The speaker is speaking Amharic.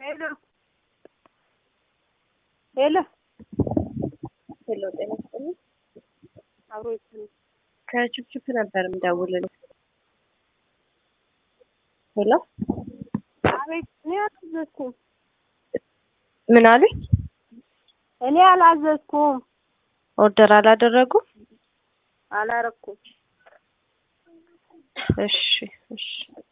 ሄሎ ሄሎ ሄሎ ጤና ይስጥልኝ። አብሮ ይስጥልኝ። ከችፕችፕ ነበር የምደውልልህ። ሄሎ አቤት። እኔ አላዘዝኩም። ምን አሉኝ? እኔ አላዘዝኩም፣ ኦርደር አላደረጉም? አላረኩም። እሺ እሺ